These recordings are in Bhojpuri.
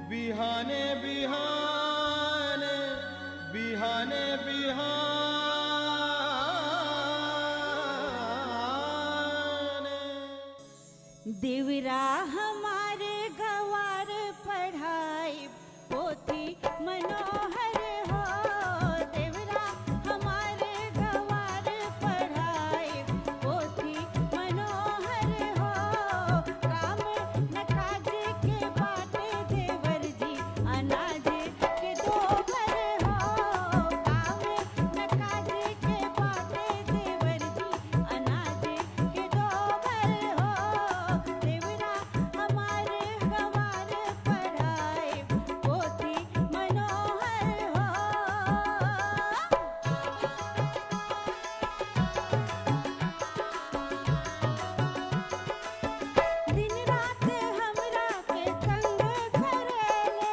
बिहाने बिहाने बिहाने बिहाने देवरा हमारे गवार पढ़ाई पोथी मनोहर हो देवरा हमारे गवार पढ़ाई पोथी मनोहर हो काम न काज के बाटे देवर जी अनाज के दोहर हो काम न काज के बाटे देवर जी अनाज के दोहर हो देवरा हमारे गवार पढ़ाई पोथी मनोहर हो दिन रात हमरा के तंग करेले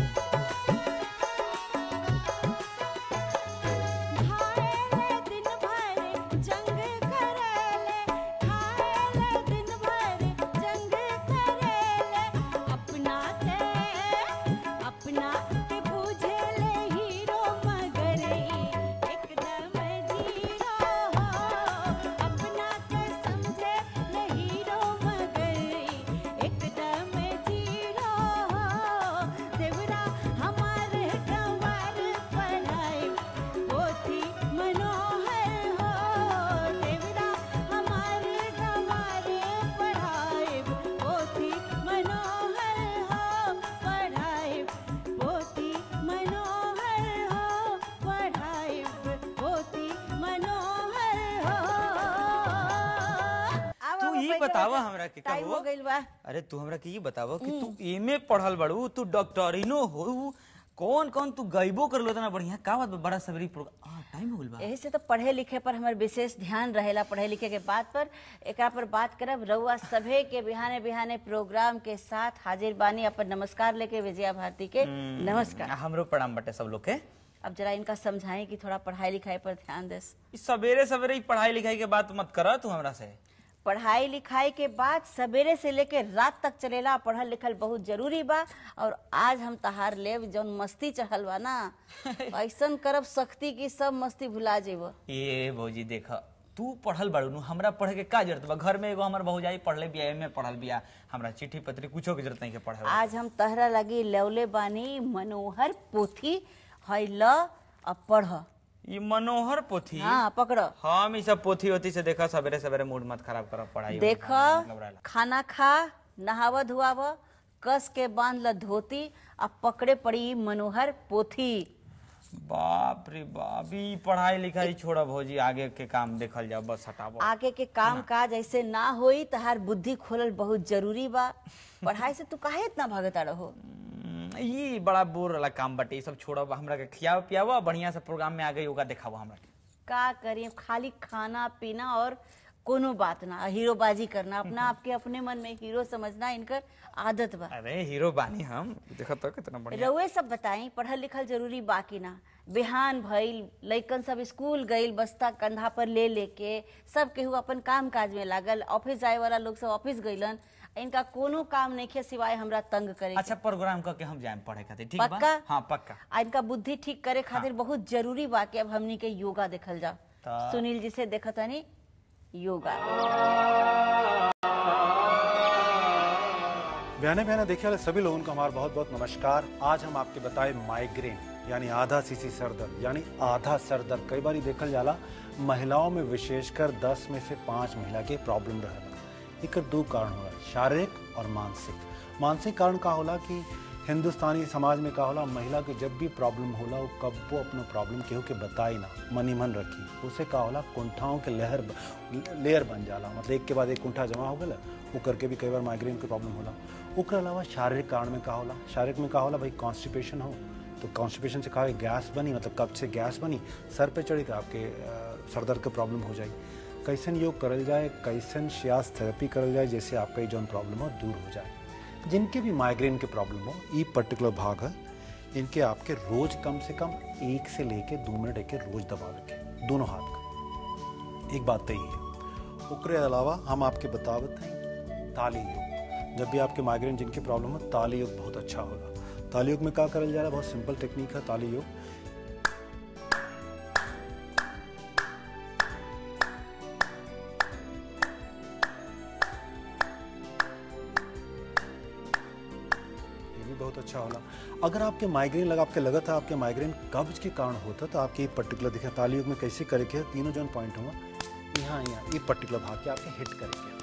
खाएले दिन भर जंग करेले खाएले दिन भर जंग करेले अपना के अपना के पूछेले हीरो मगर ई एकदम जीरो हो अपना के समझे ले हीरो मगर ई एकदम जीरो हो देवरा हमारे गंवार पढ़ाई पोथी मनोहर हो देवरा हमारे गंवार पढ़ाई पोथी मनोहर हो पढ़ाई पोथी मनोहर हो पढ़ाई पोथी मनोहर हो तू ई बतावा हमरा के टाइम कहो हो गइल बा अरे तू हमरा के ई बतावा कि तू एमे पढ़ल बड़ू तू डॉक्टरिनो हो कौन कौन तू गइबो कर लो तना बढ़िया का बात बा? बड़ा सवेरी प्रोग्राम आ टाइम हो गइल बा यही से तो पढ़े लिखे पर हमार विशेष ध्यान रहेला पढ़े लिखे के बात पर एकरा पर बात करब रउआ सभे के बिहाने बिहाने प्रोग्राम के साथ हाजिर बानी अपन नमस्कार लेके विजया भारती के नमस्कार हमरो प्रणाम बटे सब लोग के अब जरा इनका समझाएं कि थोड़ा पढ़ाई लिखाई पर ध्यान दे ई सवेरे सवेरे ही पढ़ाई लिखाई के बात मत कर तू हमरा से पढ़ाई लिखाई के बाद सवेरे से लेके रात तक चलेला पढ़ल लिखल बहुत जरूरी बा और आज हम तहार लेब जौन मस्ती चढ़ल बा ना ऐसन करब सख्ती की सब मस्ती भुला जेब ए भौजी देख तू पढ़ल बाड़ू नु हमरा पढ़े के का जरूरत बा घर में एगो हमर भौजाई पढ़ले बिया एमे पढ़ल बिया हमरा चिट्ठी पत्री कुछो के जरूरत नहीं के पढ़े आज हम तहरा लगी लौले बानी मनोहर पोथी है ल अब पढ़ ई मनोहर पोथी हाँ पकड़ हम ई सब पोथी ओथी से देखा सवेरे सवेरे मूड मत खराब कर पढ़ाई देख मतलब रहेला। खाना खा नहाव धुआव कस के बांध ल धोती अब पकड़े पड़ी मनोहर पोथी बाप रे बाप ई पढ़ाई लिखाई छोड़ भौजी आगे के काम देखल जाओ बस हटाबो आगे के काम काज ऐसे ना होई तहार बुद्धि खोलल बहुत जरूरी बा पढ़ाई से तू काहे इतना भागता रहो हम्म, ई बड़ा बोर वाला काम बटे ई सब छोड़ब हमरा के खियाव पियाव बढ़िया से प्रोग्राम में आगे योगा देखाव हमरा के का करिए खाली खाना पीना और कोनो बात ना हीरोबाजी करना अपना आपके अपने मन में हीरो समझना इनकर आदत बा अरे हीरो बानी हम देखो तो कितना बढ़िया रउए सब बताई पढ़ल लिखल जरूरी बाकी ना बिहान भइल लइकन सब स्कूल गइल बस्ता कंधा पर ले लेके सब केहू अपन काम काज में लागल ऑफिस जाए वाला लोग सब ऑफिस गइलन इनका कोनो काम नहीं सिवाय हमरा तंग करे के। अच्छा प्रोग्राम करके हम जाए पढ़े खातिर ठीक बा पक्का हाँ पक्का आ इनका बुद्धि ठीक करे खातिर बहुत जरूरी बा कि अब हमनी के योगा देखल जाओ ता- सुनील जी से देखतानी योगा बयाने बयाने देखने वाले सभी लोगों को हमारा बहुत बहुत नमस्कार आज हम आपके बताए माइग्रेन यानी आधा सीसी सर दर्द यानी आधा सर दर्द कई बार देखल जाला महिलाओं में विशेषकर 10 में से पाँच महिला के प्रॉब्लम रहेला एकर दो कारण होला शारीरिक और मानसिक मानसिक कारण का होला कि हिंदुस्तानी समाज में का होला महिला के जब भी प्रॉब्लम होला वो कब वो अपना प्रॉब्लम केहू के बताई ना मनी मन रखी उसे का होला कुंठाओं के लहर लेयर बन जाला मतलब एक के बाद एक कुंठा जमा हो गया वो करके भी कई बार माइग्रेन की प्रॉब्लम होला ओकर अलावा शारीरिक कारण में का होला शारीरिक में का होला भाई कॉन्स्टिपेशन हो तो कॉन्स्टिपेशन से कहा गैस बनी मतलब कब से गैस बनी सर पे चढ़ी तो आपके अ, सर दर्द की प्रॉब्लम हो जाए कैसन योग करल जाए कैसन श्यास थेरेपी करल जाए जैसे आपका ये जौन प्रॉब्लम हो दूर हो जाए जिनके भी माइग्रेन के प्रॉब्लम हो ये पर्टिकुलर भाग है इनके आपके रोज कम से कम एक से लेके दो मिनट एक रोज दबा रखें दोनों हाथ का एक बात तो ये है ओकरे अलावा हम आपके बतावत हैं ताली योग जब भी आपके माइग्रेन जिनकी प्रॉब्लम हो ताली योग बहुत अच्छा होगा ताली योग में का करल जाला बहुत सिंपल टेक्निक है ताली योग ये भी बहुत अच्छा होला अगर आपके माइग्रेन लगा आपके लगत है आपके माइग्रेन कब्ज के कारण होता तो आपके ये पर्टिकुलर दिखे ताली योग में कैसे करे के है, तीनों जौन पॉइंट हुआ यहाँ यहाँ ये पर्टिकुलर भाग के आपके हिट करे के है।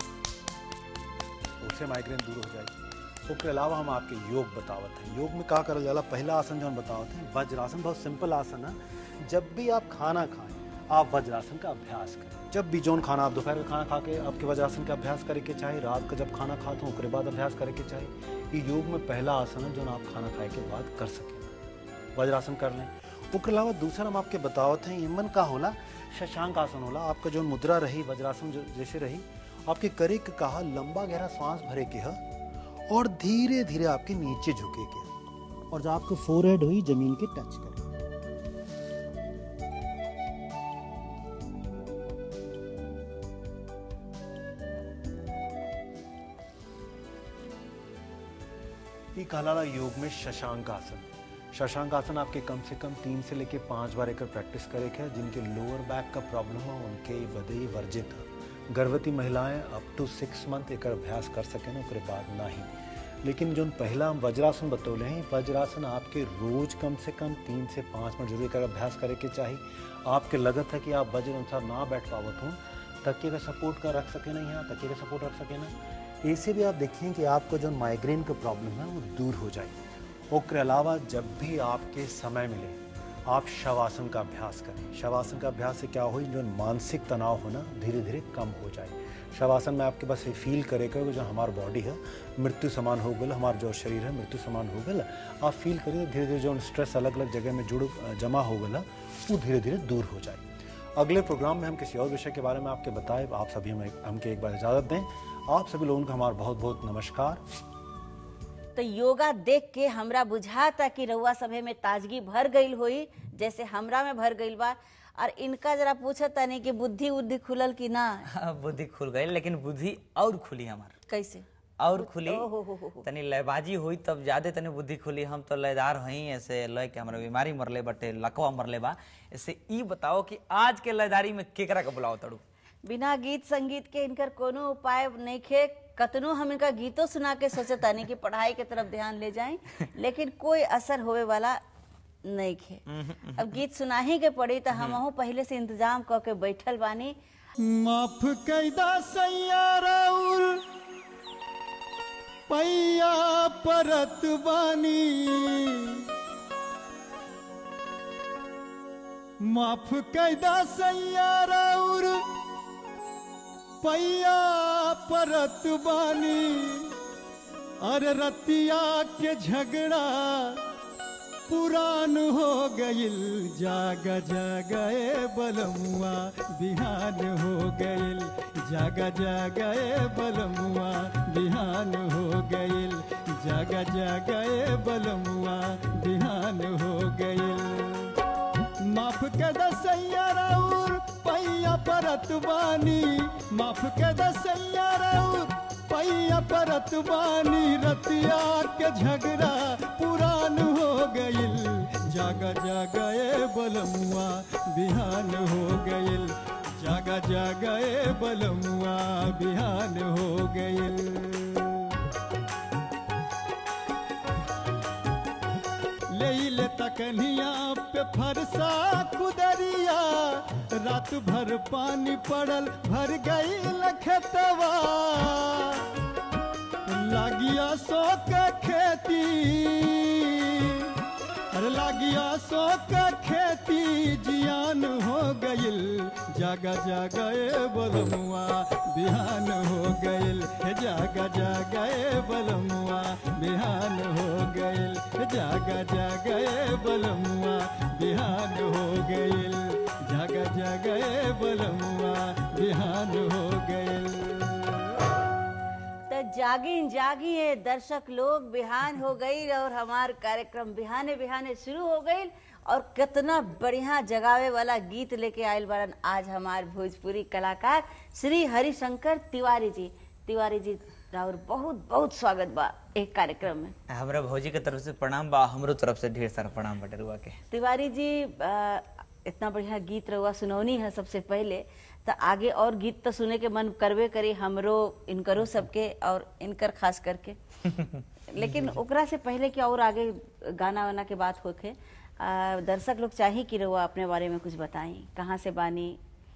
उससे माइग्रेन दूर हो जाएगी उसके अलावा हम आपके योग बतावत हैं योग में का करल जाला पहला आसन जो हम बतावत हैं वज्रासन बहुत सिंपल आसन है जब भी आप खाना खाएं आप वज्रासन का अभ्यास करें जब भी जौन खाना आप दोपहर का खाना खा के आपके वज्रासन का अभ्यास करे के चाहे रात का जब खाना खाते हो उसके बाद अभ्यास करे के चाहे ये योग में पहला आसन है जो आप खाना खाए के बाद कर सकें वज्रासन कर लें उसके अलावा दूसरा हम आपके बतावत हैं इमन का होला शशांक आसन होला आपका जो मुद्रा रही वज्रासन जो जैसे रही आपके करे के कहा लंबा गहरा सांस भरे के है और धीरे धीरे आपके नीचे झुके के है। और जो आपको फोरहेड हुई जमीन के टच करे ये कहलाला योग में शशांक आसन शशांक आसन आपके कम से कम तीन से लेके पाँच बार एक प्रैक्टिस करे के है जिनके लोअर बैक का प्रॉब्लम हो उनके बदे वर्जित है गर्भवती महिलाएं अप टू सिक्स मंथ एक अभ्यास कर सकें ना उसके बाद ना ही लेकिन जो पहला हम वज्रासन बतौले हैं वज्रासन आपके रोज कम से कम तीन से पाँच मिनट जरूर एकर अभ्यास करे के चाहिए आपके लगत है कि आप वज्र अनुसार ना बैठ पावत हो तकिए का सपोर्ट का रख सके ना यहाँ तकिए का सपोर्ट रख सके ना ऐसे भी आप देखें कि आपको जो माइग्रेन का प्रॉब्लम है वो दूर हो जाए उसके अलावा जब भी आपके समय मिले आप शवासन का अभ्यास करें शवासन का अभ्यास से क्या हो जो मानसिक तनाव होना धीरे धीरे कम हो जाए शवासन में आपके बस ये फील करेगा कि जो हमारा बॉडी है मृत्यु समान हो गल हमारा जो शरीर है मृत्यु समान हो गल आप फील करिए धीरे धीरे जो स्ट्रेस अलग अलग जगह में जुड़ जमा हो गला वो धीरे धीरे दूर हो जाए अगले प्रोग्राम में हम किसी और विषय के बारे में आपके बताए आप सभी हमें हमके एक बार इजाज़त दें आप सभी लोगों का हमारा बहुत बहुत नमस्कार तो योगा देख के हमरा बुझाता कि रउआ सभे में ताजगी भर गईल होई जैसे हमरा में भर गईल बा और इनका जरा पूछत तनी कि बुद्धि उद्धि खुलल कि ना बुद्धि खुल गई लेकिन बुद्धि और खुली हमार कैसे और खुली ओ हो हो हो हो। तनी लयबाजी हुई तब ज्यादा तनी बुद्धि खुली हम तो लयदार हई ऐसे लय के हमरा बीमारी मरले बटे लकवा मरले बा ऐसे ई बताओ कि आज के लयदारी में केकरा के बुलाओ तड़ू बिना गीत संगीत के इनकर कोनो उपाय नहीं खे कतनो हम इनका गीतों सुना के सोचतानी कि पढ़ाई के तरफ ध्यान ले जाएं लेकिन कोई असर होवे वाला नहीं खे अब गीत सुना ही के पड़ी तो हम पहले से इंतजाम क के बैठल बानी माफ कैदा सैयाराउर पैया परत बानी माफ कैदा सैयाराउर पैया परत बानी अरे रतिया के झगड़ा पुरान हो गईल जाग जागए बलमुआ बिहान हो गईल जाग जागए बलमुआ बिहान हो गईल जाग जागए बलमुआ बिहान हो गईल माफ के दसैया राउर पैया परत बानी माफ के दसैया राउर पैया परत बानी रतिया के झगड़ा पुरान हो गईल जागा जागए बलमुआ बिहान हो गईल जागा जागए बलमुआ बिहान हो गईल ले ले तकनिया पे फरसा कुदरिया रात भर पानी पड़ल भर गई लखतवा लागिया सो के खेती अरे लागिया सो के खेती जियान हो गईल जागा जागए बलमुआ बिहान हो गईल हे जागा जागए बलमुआ बिहान हो गईल हे जागा जागए बलमुआ बिहान हो गईल जागा जागए बलमुआ बिहान हो गईल तो जागी जागिए दर्शक लोग बिहान हो गई और हमार कार्यक्रम बिहाने बिहाने शुरू हो गई और कितना बढ़िया जगावे वाला गीत लेके आयल बारन आज हमार भोजपुरी कलाकार श्री हरिशंकर तिवारी जी तिवारी जी राउर बहुत बहुत स्वागत बा एक कार्यक्रम में हमरा भौजी के तरफ से प्रणाम बा हमरो तरफ से ढेर सारा प्रणाम बटे रुआ के तिवारी जी अ, इतना बढ़िया गीत रहुआ सुनौनी है सबसे पहले तो आगे और गीत तो सुने के मन करबे करी हमरो इनकरो सबके और इनकर खास करके लेकिन ओकरा से पहले कि और आगे गाना वाना के बात होके अ, दर्शक लोग चाही कि रहुआ अपने बारे में कुछ बताई कहाँ से बानी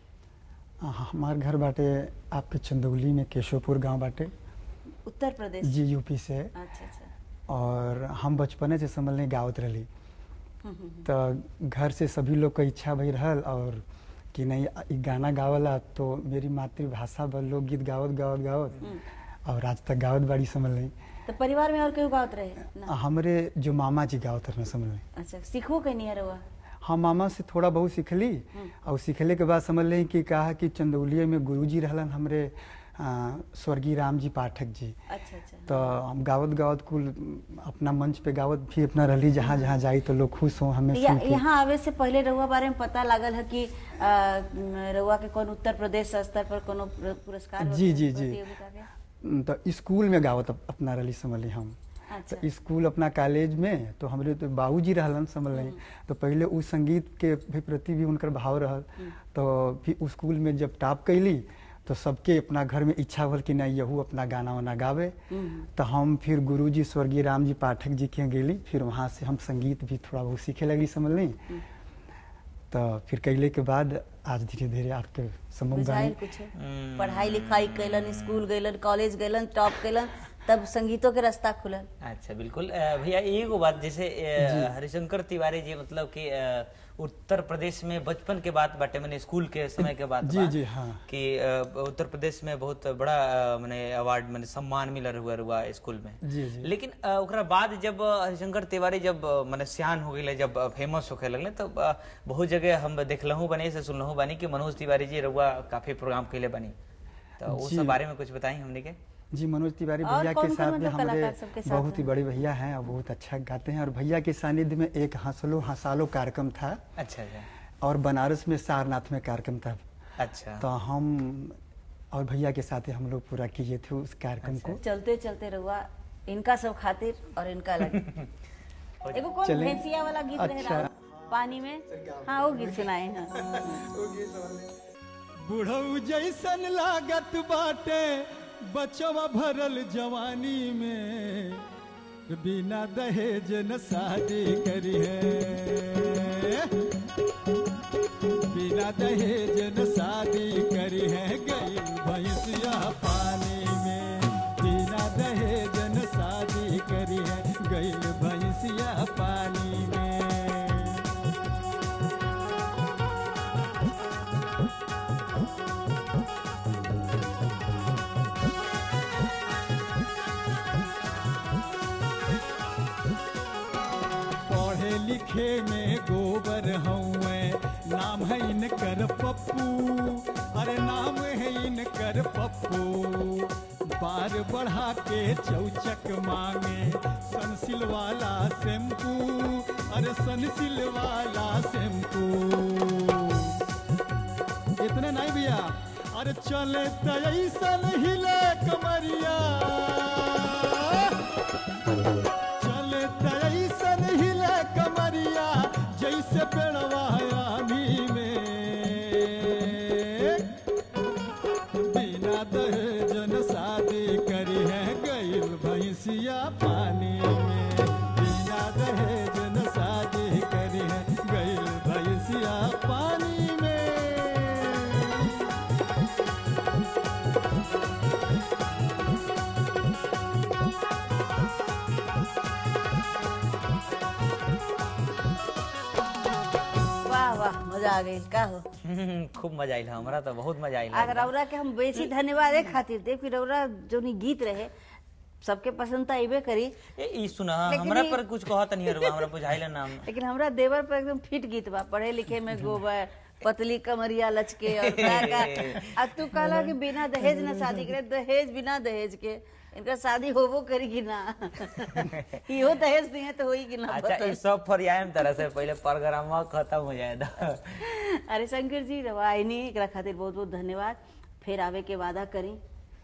हमार घर बाटे आपके चंदौली में केशवपुर गांव बाटे उत्तर प्रदेश जी यूपी से अच्छा अच्छा और हम बचपने से समझ नहीं गावत रही हम्म, हम्म, तो घर से सभी लोग का इच्छा भई रहल और कि नहीं इ गाना गावला तो मेरी मातृभाषा पर लोग गीत गावत गावत गावत और आज तक गावत बाड़ी समझ नहीं तो परिवार में और केहू गावत रहे ना हमरे जो मामा जी गावत रहे समझ नहीं अच्छा सीखो कहीं नहीं है रहुआ हम मामा से थोड़ा बहुत सीखली और सीखले के बाद समझ लें कि कहा कि चंदौलिया में गुरुजी रहलन हमरे आ, स्वर्गीय राम जी पाठक जी अच्छा अच्छा तो हम गावत गावत कुल अपना मंच पे गावत भी अपना रहली जहाँ जहाँ जाई तो लोग खुश हो हमें या, सुन के यहाँ आवे से पहले रहुआ बारे में पता लागल है कि आ, रहुआ के कौन उत्तर प्रदेश स्तर पर कोनो पुर- पुरस्कार जी, जी, जी। प्रतियोगिता के? तो स्कूल में गावत अप- अपना रहली समझ ली हम अच्छा तो स्कूल अपना कॉलेज में तो हमरे तो बाबूजी रहलन समझ ली तो पहले उस संगीत के भी प्रति भी उनकर भाव रहल तो फिर उस स्कूल में जब टॉप कैली तो सबके अपना घर में इच्छा भल कि नहीं यहू अपना गाना वाना गावे तो हम फिर गुरुजी स्वर्गीय राम जी पाठक जी के यहाँ गेली फिर वहाँ से हम संगीत भी थोड़ा बहुत सीखे लगली समझ ली तो फिर कैले के बाद आज धीरे धीरे आपके सम्मुख बुझाइल गानी कुछ पढ़ाई लिखाई कैलन स्कूल गैलन कॉलेज गैलन टॉप कैलन तब संगीतों के रास्ता खुलल अच्छा बिल्कुल अ, भैया एगो बात जैसे अ, हरिशंकर तिवारी जी मतलब कि अ, उत्तर प्रदेश में बचपन के बात बाटे मैंने स्कूल के समय के बात जी, बा, जी, हाँ। कि अ, उत्तर प्रदेश में बहुत बड़ा अ, मैंने अवार्ड मैंने सम्मान मिलल हुआ हुआ स्कूल में जी, जी। लेकिन अ, ओकरा बाद जब अ, हरिशंकर तिवारी जब अ, मैंने सियान हो गए जब फेमस होखे लगले तब अ, बहुत जगह हम देखलहू बनी से सुनलहू बनी कि मनोज तिवारी जी रउआ काफी प्रोग्राम कैले बनी तो उस जी। सब बारे में कुछ बताई हमने के जी मनोज तिवारी और भैया कौन के कौन साथ में मतलब हमारे कलाकार सबके साथ बहुत ही हैं? बड़े भैया हैं और बहुत अच्छा गाते हैं और भैया के सानिध्य में एक हंसलो हंसालो कार्यक्रम था अच्छा अच्छा और बनारस में सारनाथ में कार्यक्रम था अच्छा तो हम और भैया के साथ ही हम लोग पूरा किए थे उस कार्यक्रम को चलते चलते रहुआ इनका सब खातिर और इनका अलग एगो कौन चलें। भैंसिया वाला गीत रहे अच्छा। राउर? पानी में हाँ वो गीत सुनाए हैं बुढ़ऊ जैसन लागत बाटे बचवा भरल जवानी में बिना दहेज न शादी करी है बिना दहेज न शादी करी है गई भैंसिया पानी में बिना दहेज न शादी करी है गई भैंसिया पानी में पढ़े लिखे में गोबर हउए नाम है इनकर पप्पू अरे नाम है इनकर पप्पू बार बढ़ा के चौचक मांगे सनसिल वाला शैम्पू अरे सनसिल वाला शैम्पू इतने नहीं भैया अरे चले तो ऐसन हिले कमरिया चले तो ऐसन हिले कमरिया जैसे पेड़वा आनी में बिना दहेज न शादी करी है गईल भैंसिया पानी में बिना दहेज न शादी करी है गईल भैंसिया पानी में वाह वाह मजा आ गई का हो खूब मजा आइल हमरा तो बहुत मजा आइल अगर रौरा के हम बेसी धन्यवाद ए खातिर दे फिर रौरा जो नी गीत रहे सबके पसंद तो अबे करी ए ई सुना लेकिन हमरा ई- पर कुछ कहत नहीं हरवा हमरा बुझाइल नाम लेकिन हमरा देवर पर एकदम फिट गीत बा पढ़े लिखे में गोबर पतली कमरिया लचके और का का अब तू कहला कि बिना दहेज ना शादी करे दहेज बिना दहेज के इनका शादी होबो करी कि ना इहो दहेज दिए तो होई कि ना अच्छा बताई। ई सब फरियाम तरह से पहले प्रोग्राम खत्म हो जाए दा अरे शंकर जी रवाइनी एकरा खातिर बहुत बहुत धन्यवाद फिर आवे के वादा करी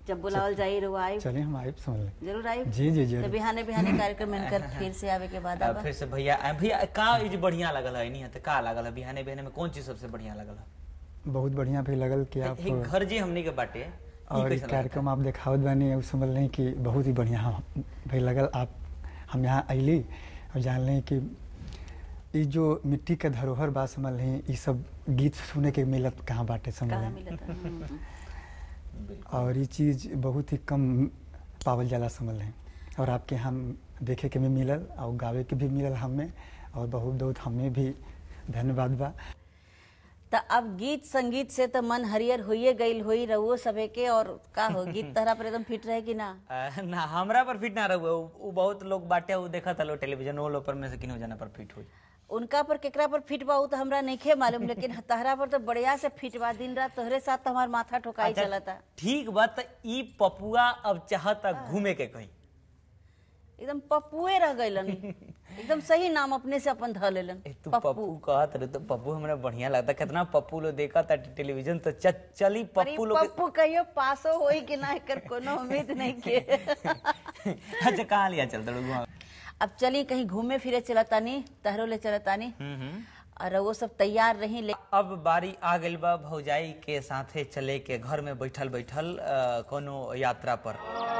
जब बुलावल जाई रहुआ आई चलिए हम आए समझ लें जरूर आई जी जी तो जरूर बिहाने बिहाने कार्यक्रम में इनकर फिर से आवे के बाद आ, आबा फिर से भैया आ, भैया का ई जे बढ़िया लगल है नहीं तो का लगल है बिहाने बिहाने में कौन चीज सबसे बढ़िया लगल है बहुत बढ़िया भी लगल कि आप हे घर जे हमनी के बाटे ई और कैसा ये कार्यक्रम आप देखावत बानी उ समझ लें कि बहुत ही बढ़िया हम भाई लगल आप हम यहाँ अली और जान लें कि ये जो मिट्टी के धरोहर बा समझ लें ये सब गीत सुने के मिलत कहाँ बाटे समझ कहाँ लें मिलता हम्म। और ये चीज़ बहुत ही कम पावल जाला समझ लें और आपके हम देखे के भी मिलल और गावे के भी मिलल हमें और बहुत बहुत हमें भी धन्यवाद बा तो अब गीत संगीत से तो मन हरियर होइए गईल होई रहुओ सबे के और का हो गीत तहरा पर एकदम फिट रहे कि ना आ, ना हमरा पर फिट ना रहुए उ उ बहुत लोग बाटे उ देखत हलो टेलीविजन वो लोग पर में से किन्हो जना पर फिट हुई उनका पर केकरा पर फिट बा उ तो हमरा नइखे मालूम लेकिन तहरा पर तो बढ़िया से फिट बा दिन रात तोहरे साथ तो हमार माथा ठोकाई अच्छा, चलता ठीक बात ई पपुआ अब चाहता घूमे के कहीं एकदम पप्पुए रह गइलन एकदम सही नाम अपने से अपन ध लेलन ए, तू पप्पू कहत रहे तो पप्पू हमरा बढ़िया लगता कितना पप्पू लोग देखा था टेलीविजन तो च, चली पर ई पप्पू लोग के- पप्पू कहियो पासो होई कि ना एकर कोनो उम्मीद नहीं के अच्छा कहाँ लिया चलता लोग अब चली कहीं घूमे फिरे चलतानी तहरो ले चलतानी और वो सब तैयार रही ले अब बारी आ गइल बा भौजाई के साथे चले के घर में बैठल बैठल अ, कोनो यात्रा पर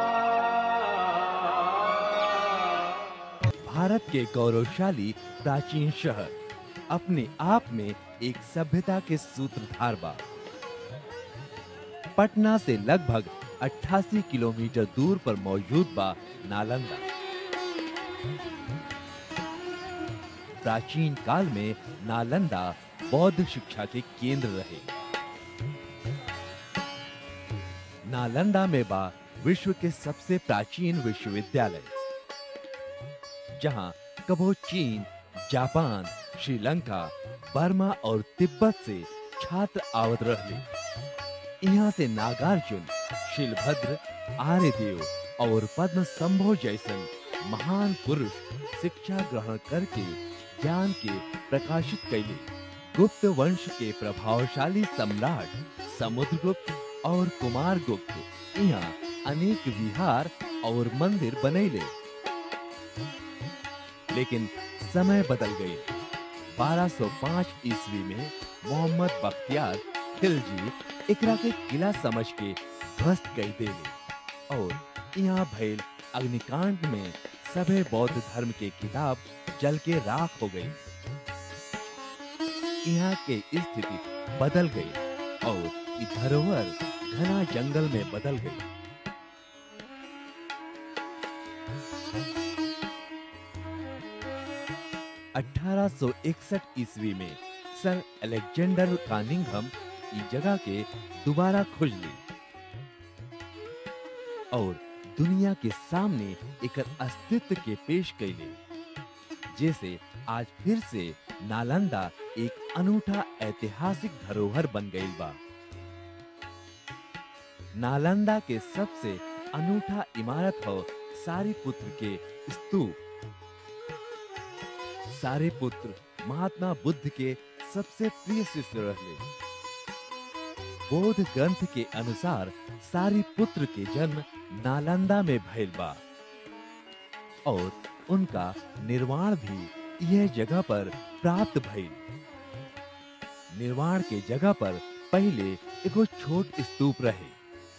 भारत के गौरवशाली प्राचीन शहर अपने आप में एक सभ्यता के सूत्रधार बा पटना से लगभग 88 किलोमीटर दूर पर मौजूद बा नालंदा प्राचीन काल में नालंदा बौद्ध शिक्षा के केंद्र रहे नालंदा में बा विश्व के सबसे प्राचीन विश्वविद्यालय जहां कबो चीन जापान श्रीलंका बर्मा और तिब्बत से छात्र आवत रहले यहाँ से नागार्जुन शिलभद्र आर्यदेव और पद्म संभव जैसन महान पुरुष शिक्षा ग्रहण करके ज्ञान के प्रकाशित कैले गुप्त वंश के प्रभावशाली सम्राट समुद्रगुप्त और कुमार गुप्त यहाँ अनेक विहार और मंदिर बनैले लेकिन समय बदल गए 1205 ईस्वी में मोहम्मद बख्तियार खिलजी एकरा के किला समझ के ध्वस्त कर देले और यहाँ भइल अग्निकांड में सभे बौद्ध धर्म के किताब जल के राख हो गई यहाँ के स्थिति बदल गई और ई धरोहर घना जंगल में बदल गई अठारह ईस्वी में सर अलेक्जेंडर कानिंघम ई जगह के दोबारा खोज ली और दुनिया के सामने एक अस्तित्व के पेश कैले जैसे आज फिर से नालंदा एक अनूठा ऐतिहासिक धरोहर बन गई बा नालंदा के सबसे अनूठा इमारत हो सारीपुत्र के स्तूप सारीपुत्र महात्मा बुद्ध के सबसे प्रिय शिष्य रहे बौद्ध ग्रंथ के अनुसार सारीपुत्र के जन्म नालंदा में भइल बा और उनका निर्वाण भी यह जगह पर प्राप्त भइल निर्वाण के जगह पर पहले एगो छोट स्तूप रहे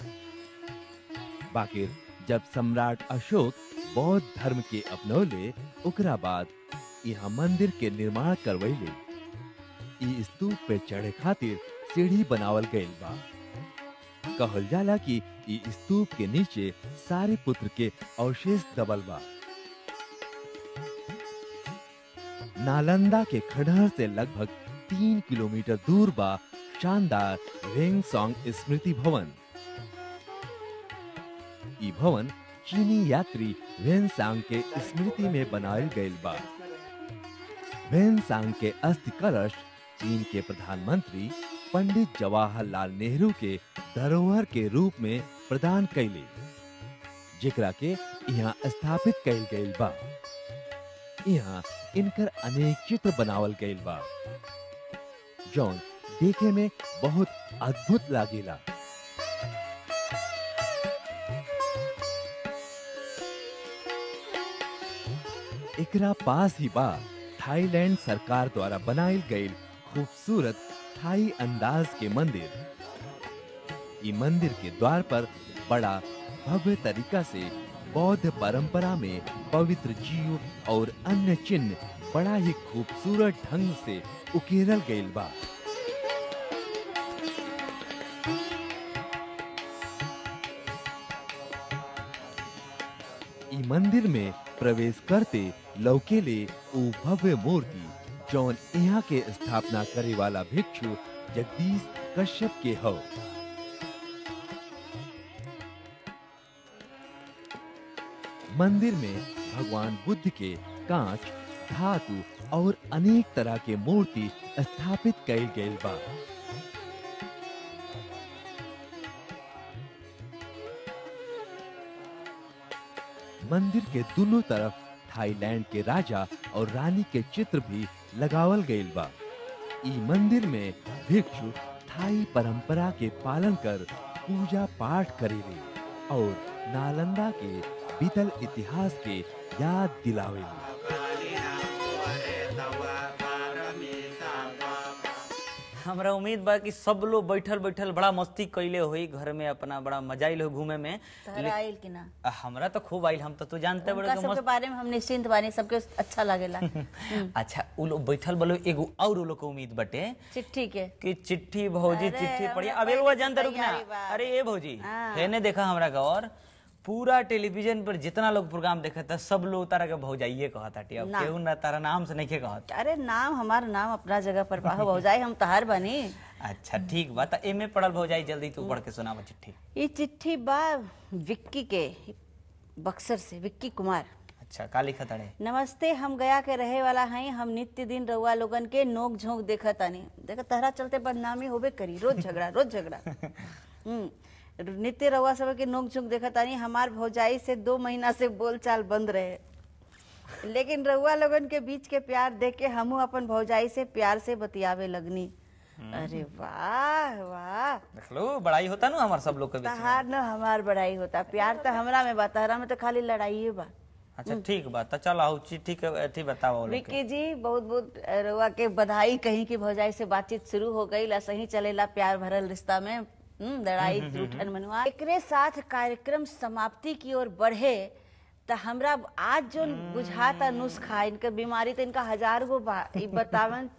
बाकिर जब सम्राट अशोक बौद्ध धर्म के अपनौले ओकरा बाद यहाँ मंदिर के निर्माण करवैले ई स्तूप पे चढ़े खातिर सीढ़ी बनावल गइल बा कहल जाला कि ई स्तूप के नीचे सारे पुत्र के अवशेष दबल बा नालंदा के खंडहर से लगभग तीन किलोमीटर दूर बा शानदार वेंगसोंग स्मृति भवन ई भवन चीनी यात्री वेनसांग के स्मृति में बनायल गइल बा वेनसांग के अस्थि कलश चीन के प्रधानमंत्री पंडित जवाहरलाल नेहरू के धरोहर के रूप में प्रदान कैले जेकरा के यहाँ स्थापित कैल गइल बा यहाँ इनकर अनेक चित्र बनावल गइल बा जौन देखे में बहुत अद्भुत लागेला एकरा पास ही बा थाईलैंड सरकार द्वारा बनाइल गईल खूबसूरत थाई अंदाज के मंदिर ई मंदिर के द्वार पर बड़ा भव्य तरीका से बौद्ध परंपरा में पवित्र जीव और अन्य चिन्ह बड़ा ही खूबसूरत ढंग से उकेरल गईल बा ई मंदिर में प्रवेश करते लौकेले ऊ भव्य मूर्ति जौन यहाँ के स्थापना करे वाला भिक्षु जगदीश कश्यप के हो मंदिर में भगवान बुद्ध के कांच धातु और अनेक तरह के मूर्ति स्थापित कईल गईल बा मंदिर के दोनों तरफ थाईलैंड के राजा और रानी के चित्र भी लगावल गईल बा ई मंदिर में भिक्षु थाई परंपरा के पालन कर पूजा पाठ करेले और नालंदा के बीतल इतिहास के याद दिलावेले हमरा उम्मीद बा कि सब लोग बैठल बैठल बड़ा मस्ती कैले होई घर में अपना बड़ा मजा आइल हो घूमे में तहरा आइल कि ना आ, हमरा तो खूब आइल हम तो तू जानते बड़े उनका कि सबके मस्त बारे में हम निश्चिंत बानी सबके अच्छा लागेला अच्छा उ लोग बैठल बलो एगो और उ लोग के उम्मीद बटे चिट्ठी के कि चिट्ठी भौजी अरे, चिट्ठी पढ़ी हमरा अब एगो पहले से जानते रुक ना तैयारी बा। अरे ए भौजी हाँ। हेने देखा हमरा का और पूरा टेलीविजन पर जितना लोग प्रोग्राम देखता सब लोग तारा के भौजाइये कहता अब ना। केहू ना तारा नाम से नहीं कहत अरे नाम हमार नाम अपना जगह पर पाहो भौजाई हम तहार बनी अच्छा ठीक बा त एमे पढ़ल भौजाई जल्दी तू पढ़ के सुनावा चिट्ठी ये चिट्ठी बा विक्की के बक्सर से विक्की कुमार अच्छा का लिखत अड़े नमस्ते हम गया के रहे वाला हैं हम नित्य दिन रउआ लोगन के नोक झोंक देखत आनी देख तहरा चलते बदनामी होबे करी रोज झगड़ा रोज झगड़ा हम्म नित्य रउआ सब के नोक झोंक देखत आनी हमार भौजाई से दो महीना से बोलचाल बंद रहे लेकिन रउआ लोगन के बीच के प्यार देख के हमहू अपन भौजाई से प्यार से बतियावे लगनी अरे वाह वाह देख लो बड़ाई होता ना हमार सब लोग के बीच में। तहार न हमार बड़ाई होता प्यार तो हमरा में बा तहरा में तो खाली लड़ाई बा अच्छा ठीक बा त चल आओ चिट्ठी के अथी बताओ लोग के। विक्की जी बहुत बहुत रउआ के बधाई कहीं की भौजाई से बातचीत शुरू हो गई ला सही चलेला प्यार भरल रिश्ता में हम्म, लड़ाई रूठन मनुआ एकरे साथ कार्यक्रम समाप्ति की ओर बढ़े त हमरा आज जो बुझाता नुस्खा इनकर बीमारी तो इनका हजार गो बा ई बतावन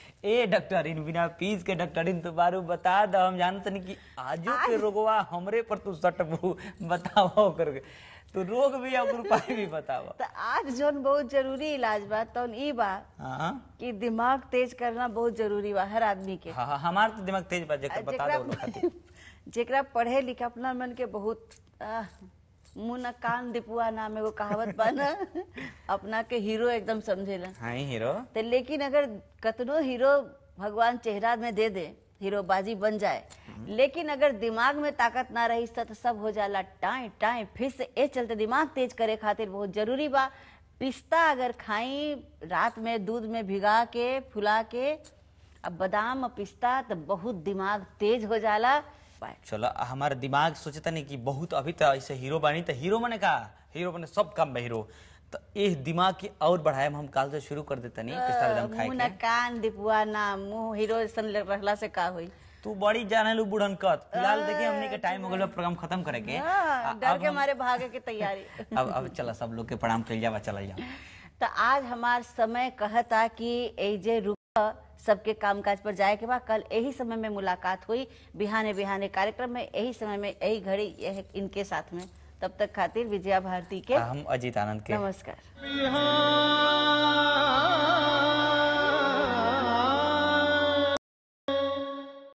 ए डॉक्टरिन बिना फीस के डॉक्टरिन तो बारू बता द हम जानत नहीं कि आजो के रोगवा हमरे पर तू सटबू बताओ करके तू रोग भी और उपाय भी बताओ त आज जोन बहुत जरूरी इलाज बा तौन ई बा हाँ कि दिमाग तेज करना बहुत जरूरी बा हर आदमी के हाँ हाँ, हमार तो दिमाग तेज बा जेकर बता दो लोग खातिर जेकरा पढ़े लिखे अपना मन के बहुत आह, मुंह न कान दिपुआ नाम एगो कहावत बा ना अपना के हीरो एकदम समझेला हाँ ही हीरो तो लेकिन अगर कतनो हीरो भगवान चेहरा में दे दे हीरो बाजी बन जाए लेकिन अगर दिमाग में ताकत ना रही तो सब हो जाला टाई टाई फिर से ए चलते दिमाग तेज करे खातिर बहुत जरूरी बा पिस्ता अगर खाई रात में दूध में भिगा के फुला के अब बादाम और पिस्ता तो बहुत दिमाग तेज हो जाला बाय। चलो हमारा दिमाग सोचता नहीं कि बहुत अभी तो ऐसे हीरो बनी तो हीरो मने का हीरो मने सब काम में हीरो तो ये दिमाग की और बढ़ाए हम काल से शुरू कर देता नहीं पिस्ता बादाम खाए मुंह न के कान दिपुआ ना मुंह हीरो ऐसन रहला से का होई तू बड़ी जाने लू बुढ़न कत फिलहाल देखिए हमने के टाइम हो गया प्रोग्राम खत्म करे के हाँ, आ- डर अब के हम- मारे भागे के तैयारी अब अब चला सब लोग के प्रणाम कल जावा चल जाओ तो आज हमार समय कहता कि एजे रुक सबके कामकाज पर जाए के बाद कल यही समय में मुलाकात हुई बिहाने बिहाने कार्यक्रम में यही समय में यही घड़ी यह इनके साथ में तब तक खातिर विजया भारती के हम अजीत आनंद के नमस्कार बिहान